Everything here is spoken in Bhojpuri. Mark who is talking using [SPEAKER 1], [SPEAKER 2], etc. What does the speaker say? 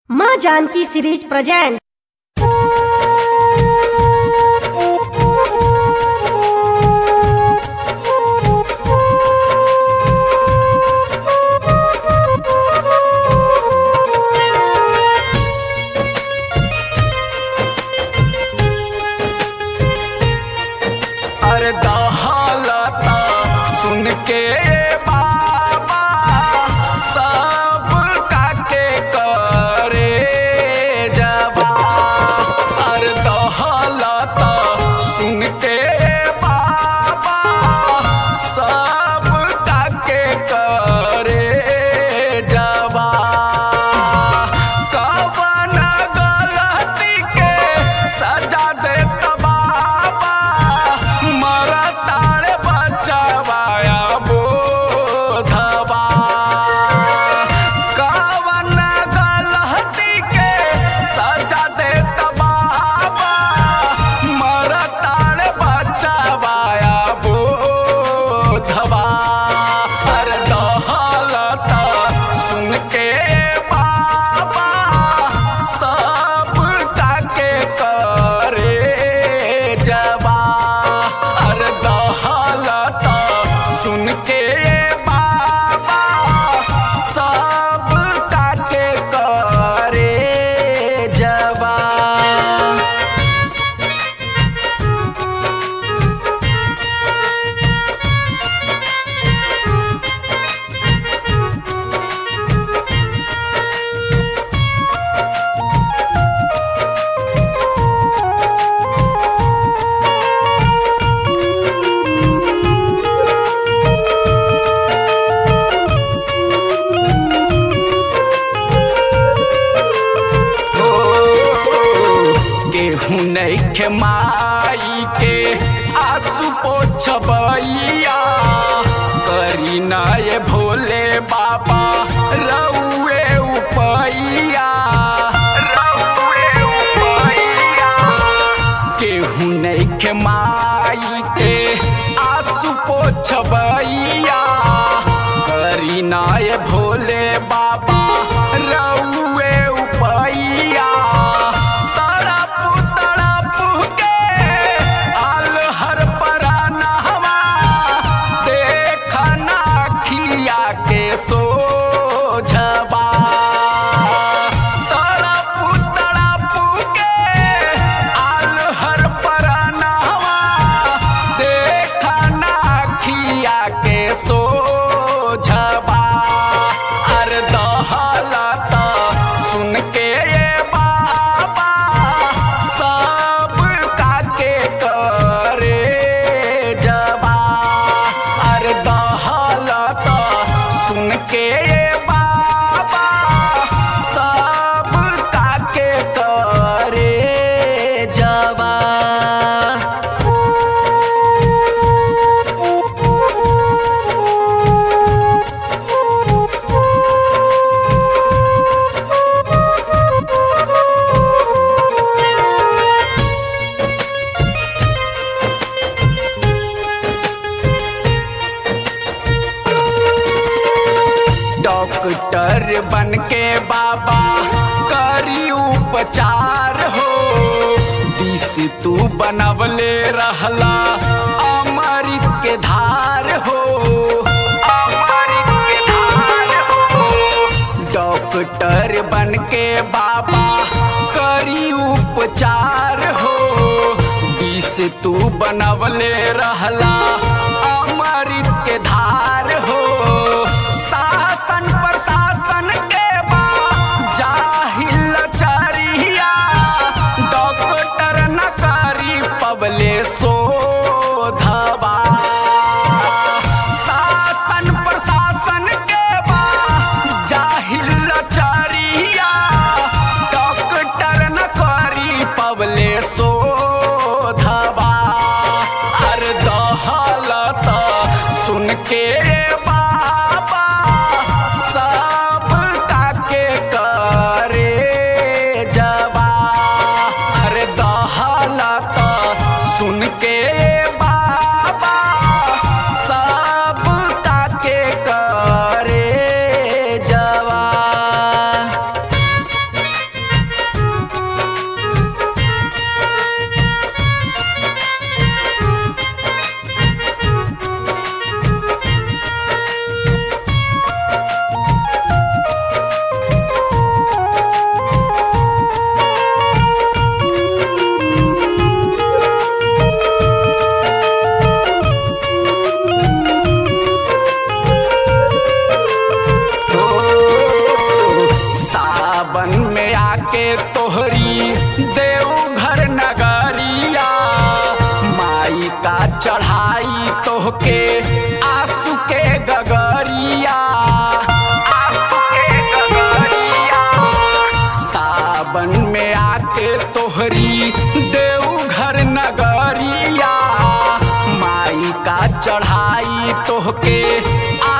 [SPEAKER 1] माँ जानकी सीरीज प्रेजेंट
[SPEAKER 2] अरे दहालता सुन के बाबा सब काके करे जबा अरे दहालता सुन के बाबा सब काके करे जबा कवन गलती के सजा दे बाबा मरताड़ बचवाया बोधवा कवन गलती के सजा दे बाबा मरताड़ बचवाया बोधवा अरे दहलता सुन के बाबा सब काके करे जबा अरे दहलता सुन के बाबा सब काके करे जबा हो गेहूं नैखे माई के आंसू पोछबैया करी ना ये भोले बाबा रउए उपैया रउए उपैया केहू नैखे माई के आंसू पोछबैया करी ना ये भोले बाबा रउए उपैया तड़प तड़प के आल हर परानहवा देखना खिया के सोझबा तड़प तड़प के आल हर परानहवा देखना खिया के सोझबा अरे दहलता सुन के ये बाबा सब काके करे जबा अरे दहलता सुन के ये बाबा सब काके करे जबा डॉक्टर बन के बाबा करी उपचार हो दिस तू बनवले रहला अमृत के धार हो अमृत के धार हो डॉक्टर बन के बाबा करी उपचार हो दिस तू बनवले रहला अमृत के धार हो शासन प्रशासन के बा जाहिल चरिया डॉक्टर न करी पबले शोधबा शासन प्रशासन के बा जाहिल चरिया डॉक्टर न करी पबले शोधबा अरे दहलता सुन के बाबा सब काके करे जबा अरे दहलता सुन के बाबा सब काके करे जबा आके तोहरी देवघर नगरिया माई का चढ़ाई तोहके आंसू के गगरिया आंसू के गगरिया सावन में आके तोहरी देवघर नगरिया माई का चढ़ाई तोहके